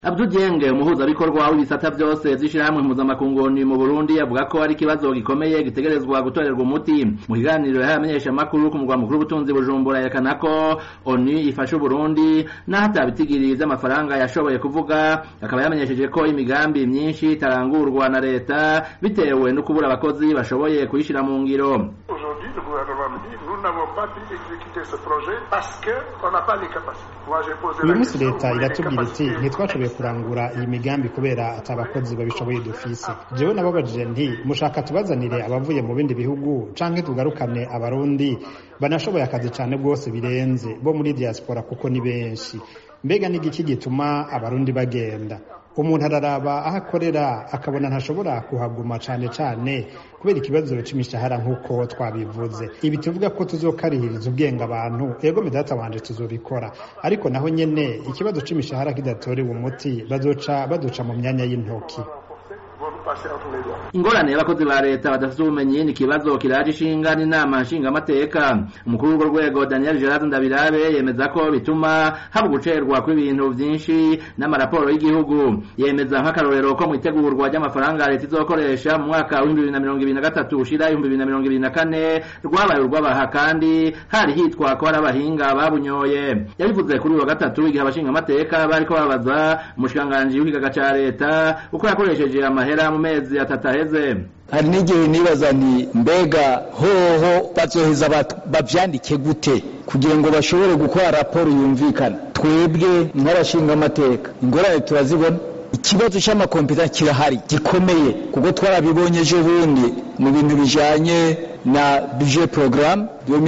Abdou Dieng umuhuzabikorwa w'ibisata vyose vy'ishirahamwe mpuzamakunguni mu Burundi avuga ko ari ikibazo gikomeye gitegerezwa gutorerwa umuti mu kiganiro yahaye abamenyeshamakuru ku mugwa mukuru w'ubutunzi Bujumbura yerekana ko ONU ifasha Uburundi naho atabitigiri vy'amafaranga yashoboye kuvuga akaba yamenyesheje ko imigambi myinshi itarangurwa na leta bitewe no kubura abakozi bashoboye kuyishira mu ngiro Aujourd'hui, le gouvernement me dit, nous n'avons pas pu exécuter ce projet parce qu'on n'a pas les capacités. Moi, j'ai posé uyu la munsi question, leta vous avez les iratubwira iti capacités ntitwashoboye kurangura iyi migambi kubera ati abakozi babishoboye dufise jewe nababajije nti mushaka tubazanire abavuye mu bindi bihugu canke tugarukane abarundi banashoboye akazi cane rwose birenze bo muri diaspora kuko ni benshi mbega n'igiki gituma abarundi bagenda umuntu araraba aho akorera akabona ntashobora kuhaguma cane cane kubera ikibazo c'imishahara nk'uko twabivuze ibi tuvuga ko tuzokarihiriza ubwenge abantu ego medata wanje tuzobikora ariko naho nyene ikibazo c'imishahara kidatorewe umuti bazoca baduca mu myanya y'intoki vont nous passer entre les doigts. ingorane y'abakozi ba leta badafite ubumenyi ni ikibazo kiraje ishinga n'inama nshingamateka umukuru w'urwo rwego daniel gerard ndabirabe yemeza ko bituma haba gucerwa kw'ibintu vyinshi n'amaraporo y'igihugu yemeza nk'akarorero ko mu itegurwa ry'amafaranga leta izokoresha mu mwaka w'ibihumbi bibiri na mirongo ibiri na gatatu ushira ibihumbi bibiri na mirongo ibiri na kane rwabaye urw'abaha kandi hari hitwa ko hari abahinga babunyoye yabivuze kuri uyu wa gatatu igihe abashingamateka bariko babaza umushikiranganji w'ikigaga ca leta uko yakoresheje amahera mu mezi atatu aheze hari n'igihe nibaza nti mbega hoho bazoheza bat- bavyandike gute kugira ngo bashobore gukora raporo yumvikana twebwe nk'abashinga amateka ingorane turazibona ikibazo c'amakompeta kirahari gikomeye kuko twarabibonye ejo bundi mu bintu bijanye na budget programme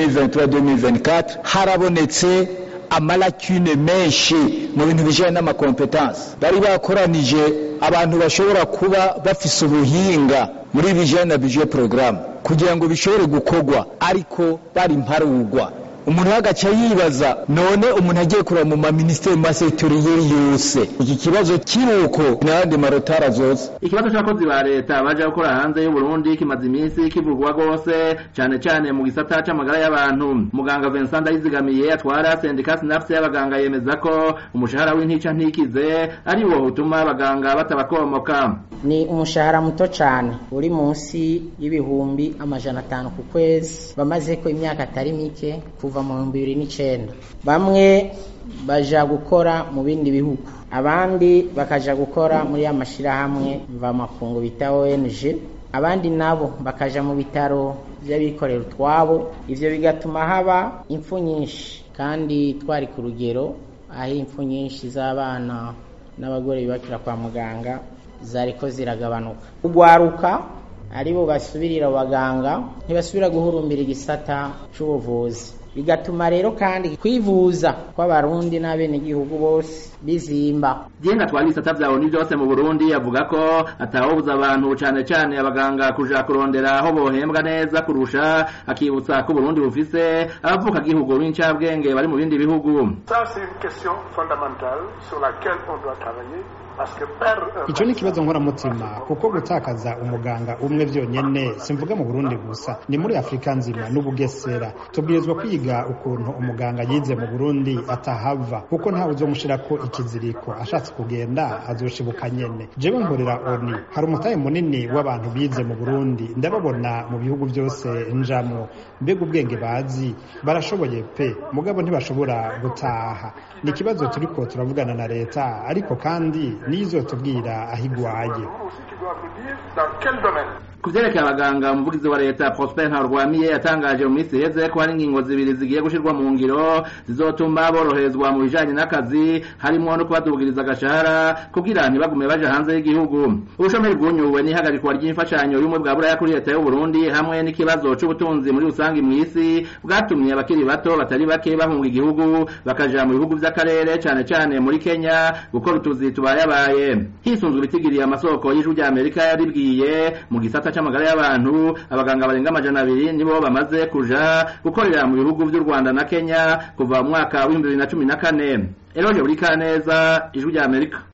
2023-2024 harabonetse amalakune menshi mu bintu bijanye n'amakompetansi bari bakoranije abantu bashobora kuba bafise ubuhinga muri bijanye na budget programme kugira ngo bishobore gukorwa ariko bari mparugwa umuntu agaca yibaza none umuntu agiye kureba mu maministeri mu masektoriyeri yose iki kibazo kiruko n'ayandi marotara zose ikibazo c'abakozi ba leta baje gukora hanze y'uburundi kimaze iminsi kivugwa rwose cane cane mu gisata c'amagara y'abantu muganga vincent ndayizigamiye atwara sendika sinapse y'abaganga yemeza ko umushahara w'intica ntikize ari wo utuma abaganga batabakomoka ni umushahara muto cyane uri munsi y'ibihumbi amajana atanu ku kwezi bamaze ko imyaka atari mike kuva mu bihumbi bibiri n'icenda bamwe baja gukora mu bindi bihugu abandi bakaja gukora muri ya mashirahamwe mvamakungu bita ONG abandi nabo bakaja mu bitaro by'abikorera utwabo ivyo bigatuma haba impfu nyinshi kandi twari ku rugero aho impfu nyinshi z'abana n'abagore bibakira kwa muganga zariko ziragabanuka ugwaruka aribo basubirira abaganga ntibasubira guhurumbira igisata c'ubuvuzi bigatuma rero kandi kwivuza kw'abarundi n'abenegihugu bose bizimba Jenga twari ibisata vya ONU vyose mu Burundi avuga ko atawobuza abantu cane cane abaganga kuja kurondera aho bohembwa neza kurusha akibutsa ko Burundi bufise abavuka gihugu b'incabwenge bari mu bindi bihugu Ça, c'est une question fondamentale sur laquelle on doit travailler parce que perdre un ico ni ikibazo nkoramutima kuko gutakaza umuganga umwe vyonyene simvuga mu burundi gusa ni muri afurika nzima n'ubugesera tubwirizwa kwiga ukuntu umuganga yize mu burundi atahava kuko ntawe uzomushirako ikiziriko ashatse kugenda azoshibuka nyene jewe nkorera oni hari umutahe munini w'abantu bize mu burundi ndababona mu bihugu vyose njamwo mbega ubwenge bazi barashoboye pe mugabo ntibashobora gutaha ni ikibazo turiko turavugana na leta ariko kandi nizotubwira aho igwaye Nous aussi qui doivent nous dire dans quel domaine. ku vyerekeye abaganga umuvugizi wa leta Prosper Ntarwamiye yatangaje mu minsi iheze ko hari ingingo zibiri zigiye gushirwa mu ngiro zizotuma boroherezwa mu bijanye n'akazi harimwo no kubadugiriza agashahara kugira ntibagume baja hanze y'igihugu ubushomeri bwunyuwe n'ihagarikwa ry'imfashanyo y'ubumwe bwa buraya kuri leta y'u Burundi hamwe n'ikibazo c'ubutunzi muri rusange mw'isi bwatumye abakiri bato batari bake bahunga igihugu bakaja mu bihugu vy'akarere cane cane muri Kenya gukora utuzi tubayabaye hisunzwe ibitigiriye amasoko y'ijwi rya Amerika yaribwiye mu gisata c'amagara y'abantu abaganga barenga amajana abiri nibo bamaze kuja gukorera mu bihugu vy'u Rwanda na Kenya kuva mu mwaka w'ibihumbi bibiri na cumi na kane Eroje Burikaneza ijwi rya Amerika